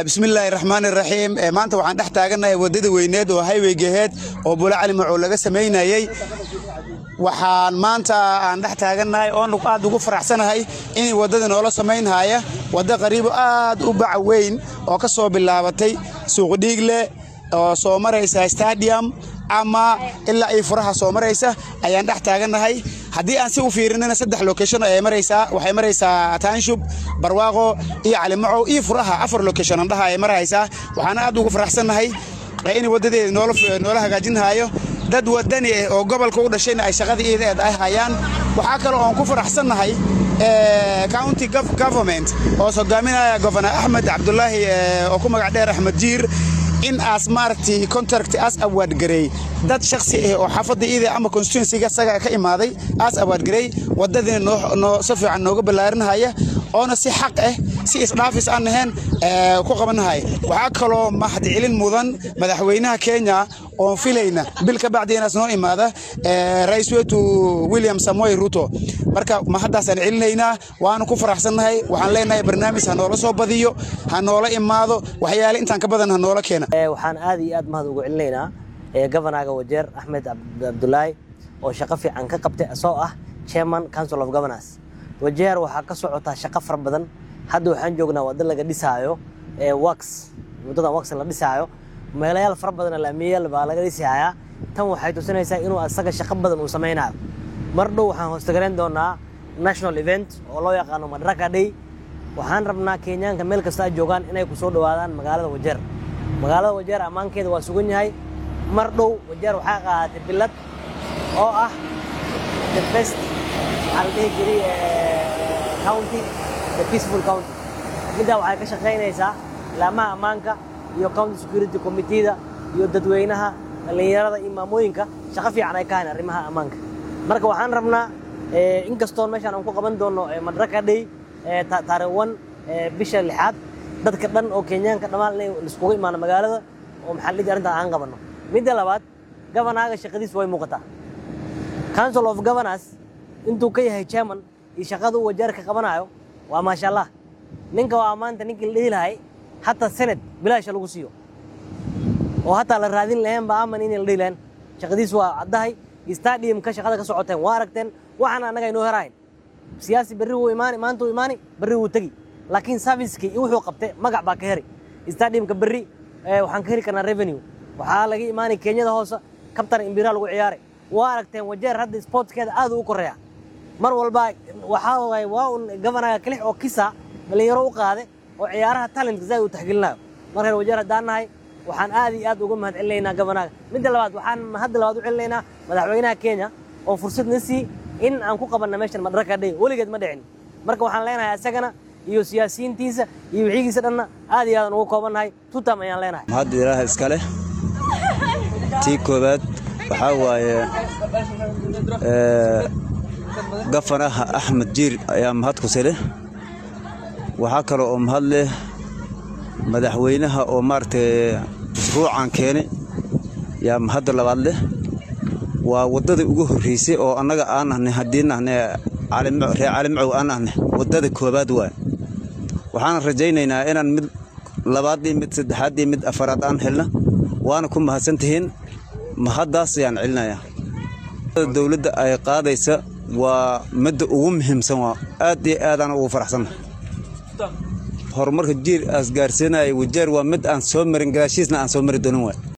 bismillaahi raxmaan iraxiim maanta waxaan dhex taagannahay waddada weyneed oo hayweygaheed oo bula cali macow laga samaynayey waxaan maanta aan dhex taagannahay oon aad ugu faraxsanahay in waddada noola samaynhaya waddo qariibo aad u baca weyn oo ka soo bilaabatay suuqdhiigle oo soo maraysa stadium ama ilaa ay furaha soo maraysa ayaan dhex taagannahay haddii aan si u fiirinana saddex location ayay maraysaa waxay maraysaa taanshub barwaaqo iyo calimacow iyo furaha afar location andhaha ay maraysaa waxaana aad ugu faraxsannahay in waddadeeda noola hagaajinhayo dad wadani ah oo gobolka u dhashayna ay shaqada iideed ay hayaan waxaa kale oon ku faraxsannahay county government oo hogaaminaya gofernor axmed cabdulaahi oo ku magac dheer axmed jiir in aas maaragtay contract aas award gareey dad shakhsi ah oo xaafadda iida ama constituencyga isaga ka imaaday aas award gareey waddadiina noo si fiican nooga ballaarinhaya oona si xaq ah si isdhaafis aan ahayn ku qabanahaya waxaa kaloo mahadcelin mudan madaxweynaha kenya oon filayna bil ka bacdi inaas noo imaada rais wetu william samoy ruto marka mahaddaasaan celinaynaa waanu ku faraxsannahay waxaan leenahay barnaamij ha noola soo badiyo ha noola imaado waxyaale intaan ka badan ha noola keena waxaan aad iyo aad mahad ugu celinaynaa governaga wajeer axmed cabdulaahi oo shaqo fiican ka qabtay asoo ah chairman council of governors wajeer waxaa ka socotaa shaqo fara badan hadda waxaan joognaa waddo laga dhisaayo wax waddadan wax la dhisaayo meelayaal fara badan laamiyayaal baa laga dhisayaa tan waxay tusinaysaa inuu asaga shaqo badan uu samaynayo mar dhow waxaan hoostagarayn doonaa national event oo loo yaqaano madaraka day waxaan rabnaa kenyaanka meel kasta ay joogaan inay ku soo dhowaadaan magaalada wajeer magaalada wajeer ammaankeeda waa sugan yahay mar dhow wajeer waxaa qaadatay bilad oo ah the best waxaa la dhihi jiray county the peaceful county middaa waxay ka shaqaynaysaa laamaha ammaanka iyo county security committeeda iyo dadweynaha dhallinyarada iyo maamooyinka shaqo fiican ay ka hayn arrimaha ammaanka marka waxaan rabnaa inkastoon meeshaan aan ku qaban doono madaraka day taarikh wan bisha lixaad dadka dhan oo kenyaanka dhammaan inay iskugu imaano magaalada oo maxaa la dhihi arrintaa aan qabanno midda labaad governaga shaqadiis way muuqataa council of governors intuu ka yahay chairman iyo shaqada uu wajeer ka qabanayo waa maasha allah ninka waa maanta ninkii la dhihi lahay hataa senate bilaasha lagu siiyo oo hataa la raadin lahayn ba aman inay la dhihi lahayn shaqadiis waa caddahay stadiumka shaqada ka socoteen waa aragteen waxaana annaga inoo herahayn siyaasi berri wuu imaani maanta wuu imaani berri wuu tegi laakiin servicekii iyo wuxuu qabtay magac baa ka heri stadiumka berri waxaan ka heri karnaa revenue waxaa laga imaani kenyada hoose kabtan imbira lagu ciyaaray waa aragteen wajeer hadda sportskeeda aad u koreeya mar walba waxaa waay waa un governaga kalix oo kisa dhalinyaro u qaade oo ciyaaraha talentka zaaid u taxgelinayo markaan wajeer haddaan nahay waxaan aad iyo aad uga mahad celinaynaa governaga midda labaad waxaan hadda labaad u celinaynaa madaxweynaha kenya oo fursad na sii in aan ku qabanna meeshan madaraka day weligeed ma dhicin marka waxaan leenahay isagana iyo siyaasiyiintiisa iyo wixigiisa dhanna aad iyo aadan ugu koobannahay tutam ayaan leenahay mahadda ilaaha iskale tii koowaad waxaa waaye gafanaha axmed jiir ayaa mahad ku sile waxaa kale oo mahad leh madaxweynaha oo maaragtay mashruucan keene yaa mahadda labaad leh waa waddada ugu horraysay oo annaga aan nahnay haddii nahnay reer calimacow aan nahnay waddada koowaad waay waxaan rajaynaynaa inaan mid labaad iyo mid saddexaad iyo mid afaraad aan helna waana ku mahadsan tihiin mahaddaas ayaan celinayaa dowladda ay qaadaysa waa midda ugu muhiimsan waa aad iyo aadaan ugu faraxsannahay horumarka jiir aas gaarsiinaya wajeer waa mid aan soo marin gadaashiisna aan soo mari doonin waay